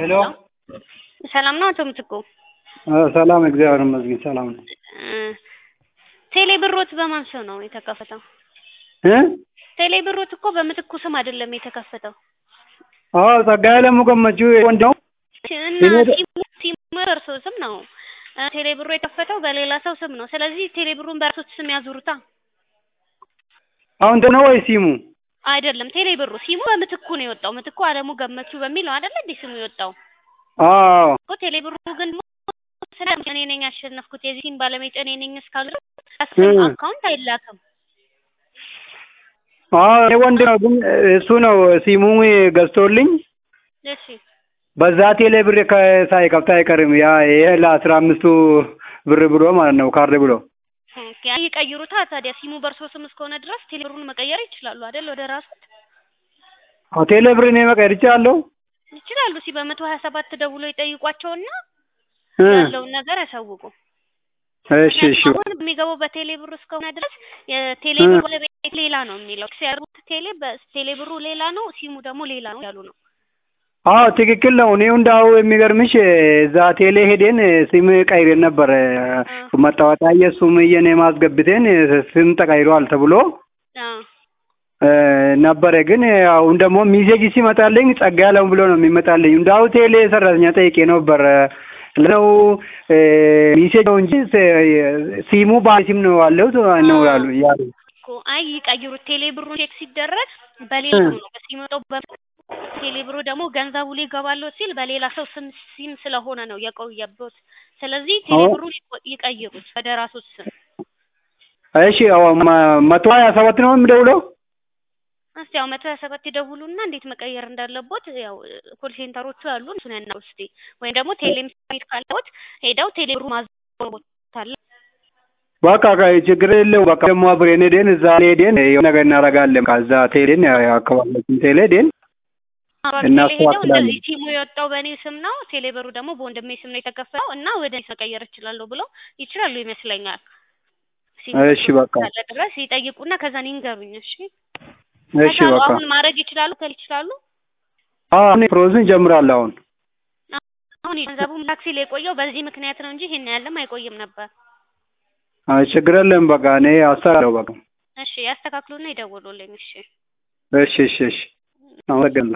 ሄሎ ሰላም ነው አቶ ምትኩ? ሰላም እግዚአብሔር ይመስገን ሰላም ነው። ቴሌ ብሮት በማን ስም ነው የተከፈተው? እ ቴሌ ብሮት እኮ በምትኩ ስም አይደለም የተከፈተው። አዎ ጸጋዬ ለሙ ገመቹ ወንድ ነው። እና ሲሙ ሲሙ በእርሶ ስም ነው። ቴሌ ብሩ የከፈተው በሌላ ሰው ስም ነው። ስለዚህ ቴሌ ብሩን በእርሶ ስም ያዙሩታ። አሁን ነው ወይ ሲሙ? አይደለም ቴሌ ብሩ ሲሙ በምትኩ ነው የወጣው። ምትኩ አለሙ ገመቹ በሚል ነው አይደለ እንዴ ስሙ የወጣው አዎ እኮ ቴሌ ብሩ ግን ስለ እኔ ነኝ ያሸነፍኩት የዚህ ሲም ባለቤት እኔ ነኝ እስካሉ ድረስ እ አካውንት አይላክም። አዎ እኔ ወንድ ነው ግን እሱ ነው ሲሙ ገዝቶልኝ እሺ በዛ ቴሌ ብር ሳይከፍት አይቀርም። ያ ይሄ ለአስራ አምስቱ ብር ብሎ ማለት ነው ካርድ ብሎ ኦኬ ይቀይሩታ። ታዲያ ሲሙ በእርሶ ስም እስከሆነ ድረስ ቴሌ ብሩን መቀየር ይችላሉ አይደል? ወደ ራሱት አዎ ቴሌ ብር እኔ መቀየር ይችላለሁ። ይችላሉ። ሲ በመቶ ሀያ ሰባት ደውሎ ይጠይቋቸውና እ ያለውን ነገር ያሳውቁ። እሺ እሺ አሁን የሚገባው በቴሌ ብሩ እስከሆነ ድረስ የቴሌ እ ብሩ ባለቤት ሌላ ነው የሚለው ሲያሩት ቴሌ በቴሌ ብሩ ሌላ ነው፣ ሲሙ ደግሞ ሌላ ነው ያሉ ነው። አዎ ትክክል ነው። እኔው እንዳው የሚገርምሽ እዛ ቴሌ ሄደን ስም ቀይሬን ነበር መታወቂያ የሱም የኔ ማስገብቴን ስም ተቀይሯል ተብሎ አዎ እ ነበረ ግን አሁን ደግሞ ሚሴጅ ሲመጣልኝ ጸጋ ያለው ብሎ ነው የሚመጣልኝ። እንዳው ቴሌ ሰራተኛ ጠይቄ ነበር ነው ሚሴጅ ነው እንጂ ሲሙ ባለ ሲም ነው ያለው ነው ያሉ ያሉ እኮ አይ ይቀይሩት። ቴሌ ብሩን ቼክ ሲደረግ በሌላ እ ብሩ ነው በሲመጣው ቴሌ ብሩ ደግሞ ገንዘቡ ላይ ይገባለሁ ሲል በሌላ ሰው ስም ሲም ስለሆነ ነው የቆየበት። ስለዚህ ቴሌ አዎ ብሩን ይቆ- ይቀይሩት ወደ ራሱ ስም። እሺ አዎ መ- መቶ ሀያ ሰባት ነው የምደውለው። እስቲ ያው መቶ ሀያ ሰባት ይደውሉና እንዴት መቀየር እንዳለቦት ያው ኮል ሴንተሮቹ ያሉ እሱን ያናግሩ እስቲ ወይም ደግሞ ቴሌም ስሜት ካለዎት ሄደው ቴሌ ብሩ ማዘቦታል በቃ ቃ- ችግር የለው። በቃ ደግሞ አብሬን ሄደን እዛ ሄደን የሆነ ነገር እናደርጋለን። ከዛ ቴሌን አካባቢያችን ቴሌ ሄደን ቴሌ ሄደው እናስተካክላለን። እንደዚህ ቲሙ የወጣው በእኔ ስም ነው፣ ቴሌ ብሩ ደግሞ በወንድሜ ስም ነው የተከፈለው እና ወደ እኔ መቀየር እችላለሁ ብለው ይችላሉ ይመስለኛል። ሲሙ እሺ በቃ ካለ ድረስ ይጠይቁና ከዛን ይንገሩኝ። እሺ እሺ ከዛ በቃ አሁን ማድረግ ይችላሉ ከል ይችላሉ። አሁን ፕሮሰስ እንጀምራለን። አሁን አሁን ገንዘቡም ታክሲ ላይ የቆየው በዚህ ምክንያት ነው እንጂ ይሄን ያለም አይቆይም ነበር። አይ ችግር የለም። በቃ እኔ አሰራለሁ። በቃ እሺ ያስተካክሉና ይደውሉልኝ። እሺ እሺ እሺ እሺ አመሰግናለሁ።